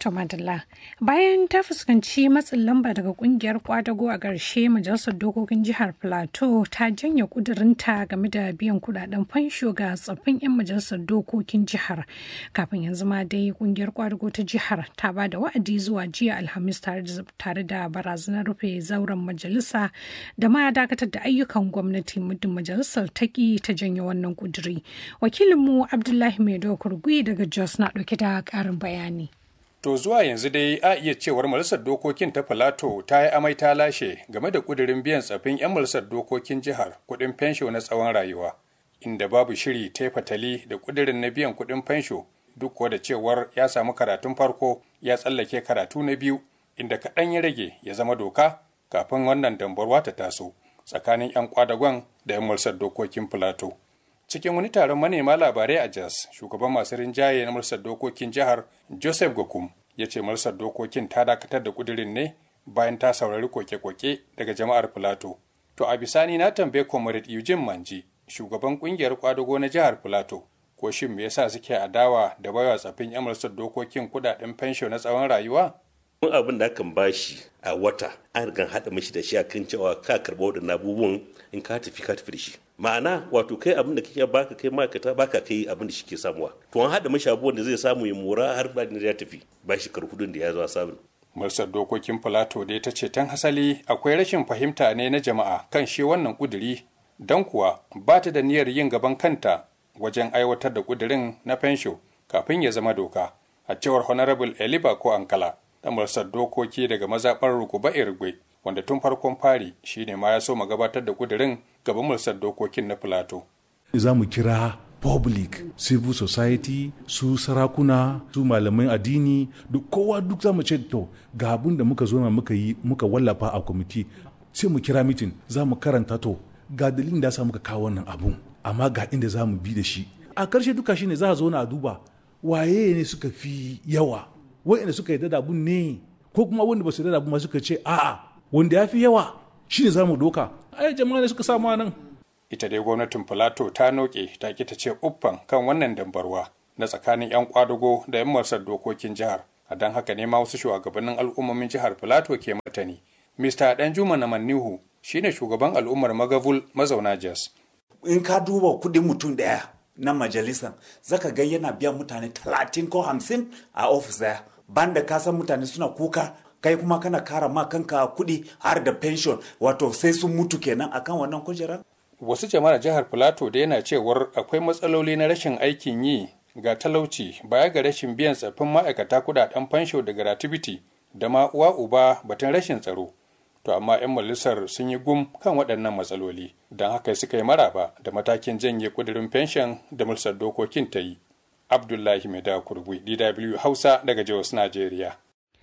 Tomadala. Bayan ta fuskanci matsin lamba daga kungiyar kwadago a ƙarshe majalisar dokokin jihar Plateau ta janye kudurinta game da biyan kudaden fansho ga tsaffin 'yan majalisar dokokin jihar. Kafin yanzu ma dai kungiyar kwadago ta jihar ta ba da wa'adi zuwa jiya Alhamis tare da barazanar rufe zauren majalisa da ma dakatar da ayyukan gwamnati muddin majalisar ta ki ta janye wannan kuduri. Wakilinmu Abdullahi Maido Kurgui daga Jos na ɗauke da ƙarin bayani. To zuwa yanzu dai a iya cewar majalisar dokokin ta Filato ta yi amai ta lashe game da kudirin biyan tsafin 'yan majalisar dokokin jihar kuɗin fensho na tsawon rayuwa, inda babu shiri ta fatali da kudirin na biyan kuɗin fensho duk da cewar ya samu karatun farko ya tsallake karatu na biyu inda kaɗan ya rage ya zama doka kafin wannan dambarwa ta taso tsakanin 'yan kwadagon da 'yan majalisar dokokin Filato. cikin wani taron manema labarai a Jos, shugaban masu rinjaye na Majalisar Dokokin Jihar Joseph Gokum ya ce Majalisar Dokokin ta dakatar da kudirin ne bayan ta saurari koke-koke daga jama'ar Filato. To a bisani na tambaye Comrade Eugene Manji, shugaban kungiyar kwadago na jihar Filato, ko shin me yasa suke adawa da baiwa tsafin 'yan Majalisar Dokokin kudaden fensho na tsawon rayuwa? mun abin da akan bashi a wata an riga haɗa mashi da shi a kan cewa ka karɓa waɗannan abubuwan in ka tafi ka tafi da shi ma'ana wato kai abin da kake baka kai ma'aikata baka kai abin da shi ke samuwa to an haɗa mashi abubuwan da zai samu ya mora har ba da ya tafi ba shi karhudun da ya zo samu Majalisar Dokokin Filato dai ta ce tan hasali akwai rashin fahimta ne na jama'a kan shi wannan kuduri don kuwa ba ta da niyyar yin gaban kanta wajen aiwatar da kudirin na fensho kafin ya zama doka a cewar Honorable Eliba ko Ankala da majalisar dokoki daga mazaɓar Rukuba Irgwe wanda tun farkon fari shine ma ya so ma gabatar da kudirin gaban majalisar dokokin na Filato. Za mu kira public civil society su sarakuna su malaman addini duk kowa duk za mu ce to ga abin da muka zo na muka yi muka wallafa a kwamiti sai mu kira mitin za mu karanta to ga dalilin da sa muka kawo wannan abun amma ga inda za mu bi da shi a karshe duka shine za a zo na duba waye ne suka fi yawa wa'anda suka yarda da abun ne ko kuma wanda ba su yarda da abun ma suka ce a'a wanda ya fi yawa shine za mu doka ai jama'a ne suka samu nan ita dai gwamnatin Filato ta noke ta ki ta ce uffan kan wannan dambarwa na tsakanin 'yan kwadago da 'yan marsar dokokin jihar a don haka ne ma wasu shugabannin al'ummomin jihar Filato ke martani Mr. Danjuma Namannihu shine shugaban al'ummar Magavul mazauna Jos. In ka duba kudin mutum daya na majalisar zaka ga yana biyan mutane talatin ko hamsin a ofis daya banda ka san mutane suna kuka kai kuma kana kara ma kanka kuɗi har da pension wato sai sun mutu kenan akan wannan kujerar wasu jama'ar jihar Filato da yana cewar akwai matsaloli na rashin aikin yi ga talauci baya ga rashin biyan tsaffin ma'aikata kudaden fansho da gratuity da ma uwa uba batun rashin tsaro to amma 'yan majalisar sun yi gum kan waɗannan matsaloli don haka suka yi maraba da matakin janye kudirin fenshon da majalisar dokokin ta yi abdullahi mai da kurgui dw hausa daga jos najeriya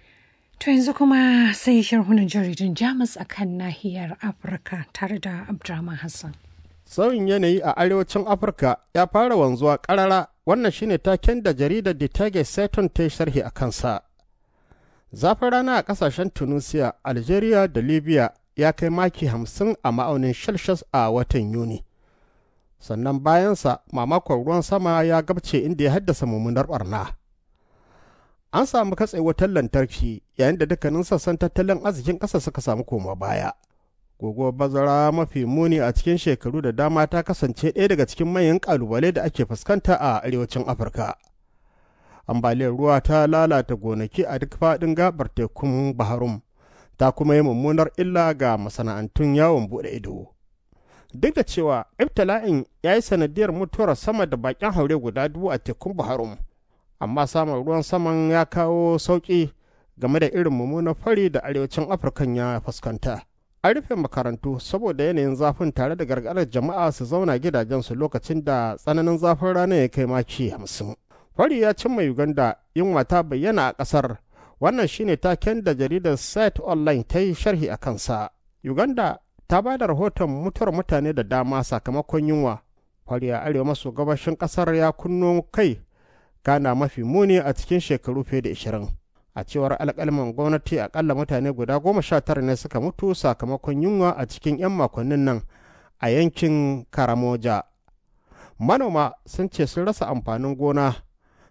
To yanzu kuma sai sharhunan jaridun Jamus a kan nahiyar Afirka tare da Abdurrahman Hassan. Sauyin yanayi a arewacin Afirka ya fara wanzuwa ƙarara wannan shine taken da jaridar The Tage Seton ta yi sharhi a kansa. Zafin rana a ƙasashen Tunisia, Algeria da Libya ya kai maki hamsin a ma'aunin Celsius a watan Yuni. Sannan bayansa mamakon ruwan sama ya gabce inda ya haddasa mummunar barna. an samu katse wutar lantarki yayin da dukkanin sassan tattalin arzikin ƙasa suka samu koma baya. Guguwar bazara mafi muni a cikin shekaru da dama ta kasance ɗaya daga cikin manyan ƙalubale da ake fuskanta a arewacin Afirka. Ambaliyar ruwa ta lalata gonaki a duk faɗin gabar tekun Baharum, ta kuma yi mummunar illa ga masana'antun yawon buɗe ido. Duk da cewa ibtila'in ya yi sanadiyar mutuwar sama da baƙin haure guda dubu a tekun Baharum. amma samun ruwan saman ya kawo sauƙi game da irin mummunan fari da arewacin afirka ya fuskanta an rufe makarantu saboda yanayin zafin tare da gargaɗar jama'a su zauna gidajensu lokacin da tsananin zafin rana ya kai maki hamsin fari ya cimma uganda yunwa ta bayyana a ƙasar wannan shine taken da jaridar site online ta yi sharhi a kansa uganda ta ba da rahoton mutuwar mutane da dama sakamakon yunwa fari a arewa maso gabashin ƙasar ya kunno kai kana mafi muni a cikin shekaru fiye da ishirin a cewar alƙalman gwamnati akalla mutane guda goma sha tara ne suka mutu sakamakon yunwa a cikin 'yan makonnin nan a yankin karamoja manoma sun ce sun rasa amfanin gona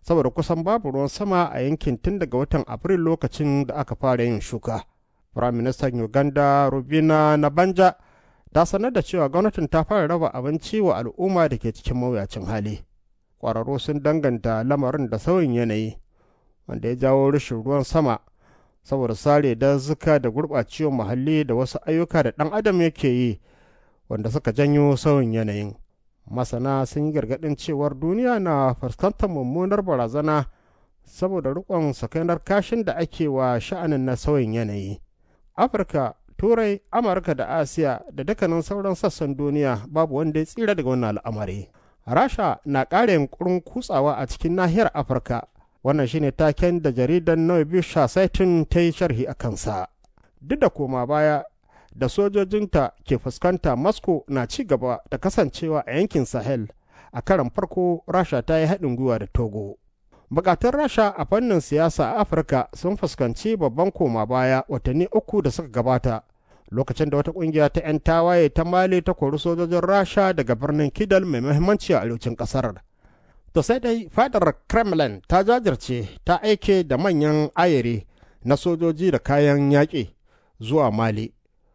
saboda kusan babu ruwan sama a yankin tun daga watan Afrilu lokacin da aka fara yin shuka. Firaministan Uganda Rubina Nabanja ta sanar da cewa gwamnatin ta fara raba abinci wa al'umma da ke cikin mawuyacin hali. Ƙwararru sun danganta lamarin da sauyin yanayi, wanda ya jawo rashin ruwan sama saboda sare dazuka da gurɓacewar muhalli da wasu ayyuka da ɗan adam yake yi wanda suka janyo sauyin yanayin. Masana sun yi gargaɗin cewar duniya na fuskantar mummunar barazana saboda riƙon sakainar kashin da ake wa sha'anin na sauyin yanayi. Afirka turai amurka da asiya da dukkanin sauran sassan duniya babu wanda ya tsira daga wannan al'amari rasha na ƙara yunkurin kutsawa a cikin nahiyar afirka wannan shine taken da jaridar noibisha saitin ta yi sharhi a kansa duk da koma baya da sojojinta ke fuskanta moscow na ci gaba da kasancewa a yankin sahel a karan farko rasha ta yi haɗin gwiwa da togo bukatun rasha a fannin siyasa a afirka sun fuskanci babban koma baya watanni uku da suka gabata lokacin da wata kungiya ta 'yan tawaye ta mali ta kori sojojin rasha daga birnin kidal mai muhimmanci a arewacin kasar to sai dai fadar kremlin ta jajirce ta aike da manyan ayere na sojoji da kayan yaƙi zuwa mali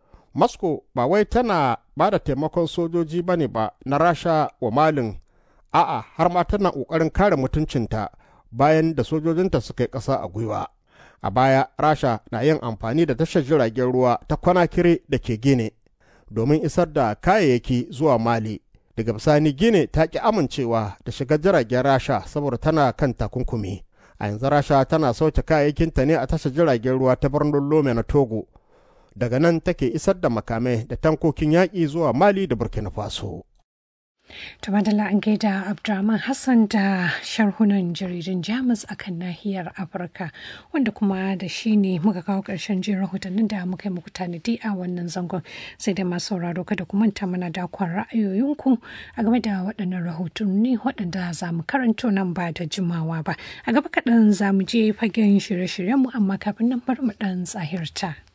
moscow ba wai tana ba da taimakon sojoji ba ne ba na rasha wa malin a'a har ma tana ƙoƙarin kare mutuncinta bayan da sojojinta suka yi ƙasa a gwiwa. A baya, Rasha na yin amfani da tashar jiragen ruwa ta kwanakire da ke Gine domin isar da kayayyaki zuwa Mali. Daga bisani Gine ta ƙi amincewa da shiga jiragen Rasha saboda tana kan takunkumi. A yanzu Rasha tana sauke kayayyakinta ne a tashar jiragen ruwa ta birnin Lome na Togo. Daga nan take isar da makamai da tankokin yaƙi zuwa Mali da Burkina Faso. Tumadala an gaida Abdurrahman Hassan da sharhunan jaridun Jamus a kan nahiyar Afirka wanda kuma da shi ne muka kawo ƙarshen jin rahotannin da muka yi muku tanadi a wannan zangon sai da masu sauraro kada ku manta mana dakon ra'ayoyinku a game da waɗannan rahotanni waɗanda za mu karanto nan ba da jimawa ba. A gaba kaɗan za mu je fagen shirye-shiryenmu amma kafin nan bar mu ɗan tsahirta.